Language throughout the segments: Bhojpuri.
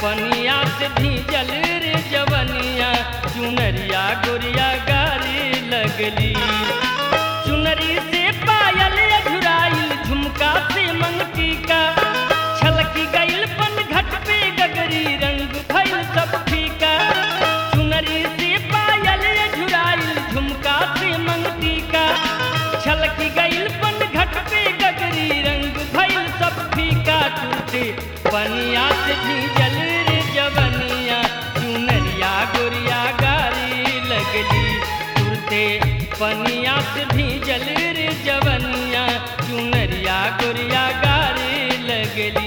पनिया से भीजल रे जवनिया चुनरिया गोरिया गारी लगली चुनरी से पायल अझुराइल झुमका से मंगटी का छलकी गइल पन घट पे गगरी रंग भइल सब फीका चुनरी से पायल अझुराइल झुमका से मंगटी का छलकी गइल पन घट पे गगरी रंग भइल सब फीका टूटे पनिया से भीजल रे जवनिया चुनरिया गोरिया गारी लगली टूटे पनिया से भीजल रे जवनिया चुनरिया गोरिया गारी लगली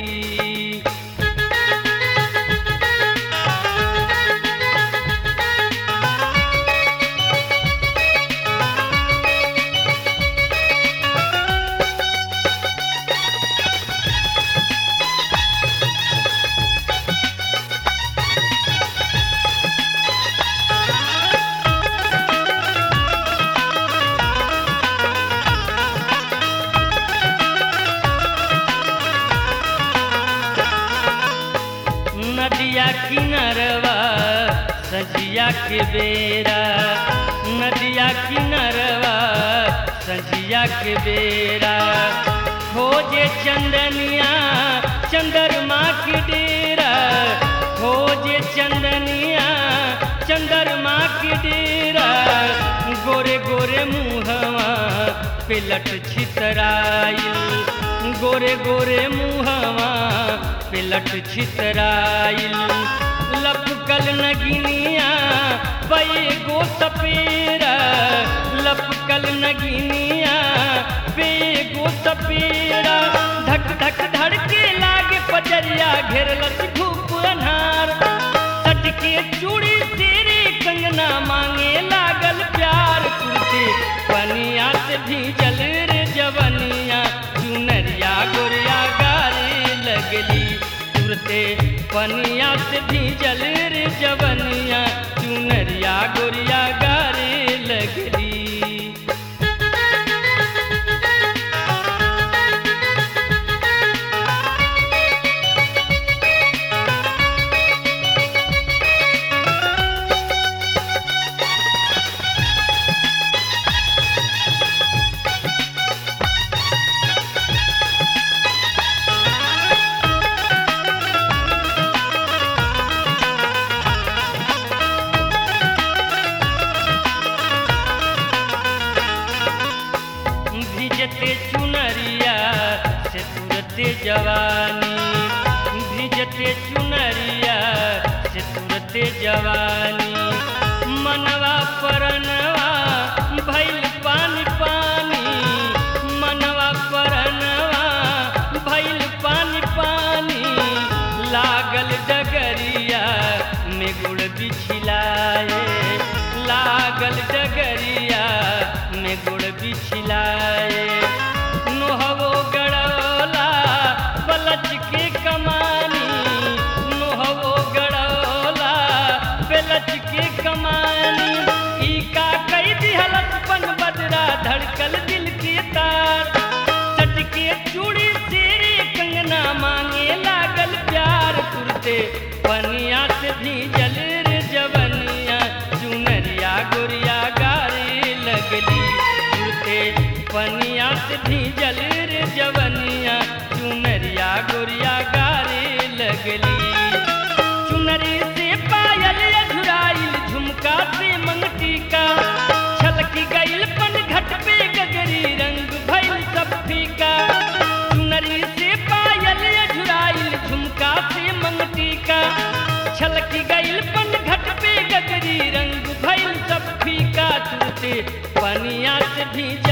नदिया किनरवा सजिया के बेरा नदिया किनरवा सजिया के बेरा खोजे चंदनिया चंद्रमा के डेरा खोजे चंदनिया चंद्रमा के डेरा गोरे गोरे मुहवा पिलट छितराइल गोरे गोरे मुहवा पिलट छितराइल लपकल नगिनिया पै गो सपेरा लपकल नगिनिया पे गो सपेरा धक धक धड़के लागे पजरिया घेरलस धूप अन्हार सटके चूड़ी तेरे कंगना मांगे लागल प्यार कुर्ते पनिया से भीजल रे जवनिया चुनरिया गोरिया गारे लगली तुरते पनिया से भीजल रे जवनिया चुनरिया गोरिया गारे लगली भिजते चुनरिया से तुरते जवानी भिजते चुनरिया से तुरते जवानी मनवा परनवा भैल पानी पानी मनवा परनवा भैल पानी पानी लागल डगरिया में गुड़ बिछिलाए लागल डगरिया में गुड़ बिछिलाए नोहवो गड़ौला पलच के कमानी नोहवो गड़ौला पलच के कमानी ई का कई दिहलत पन बदरा धड़कल दिल के तार सटके चूड़ी तेरे कंगना मांगे लागल प्यार कुर्ते पनिया से भीजल रे जवनिया चुनरिया गोरिया गारे लगली कुर्ते पनिया से भीजल रे जवनिया चुनरिया गोरिया गारे लगली चुनरी से पायल अधुराइल झुमका से मंगटी का छलकी गइल पन घट पे गगरी रंग भइल सब फीका चुनरी से पायल अधुराइल झुमका से मंगटी का छलकी गइल पन घट पे गगरी रंग भइल सब फीका तुरते पनिया से भीज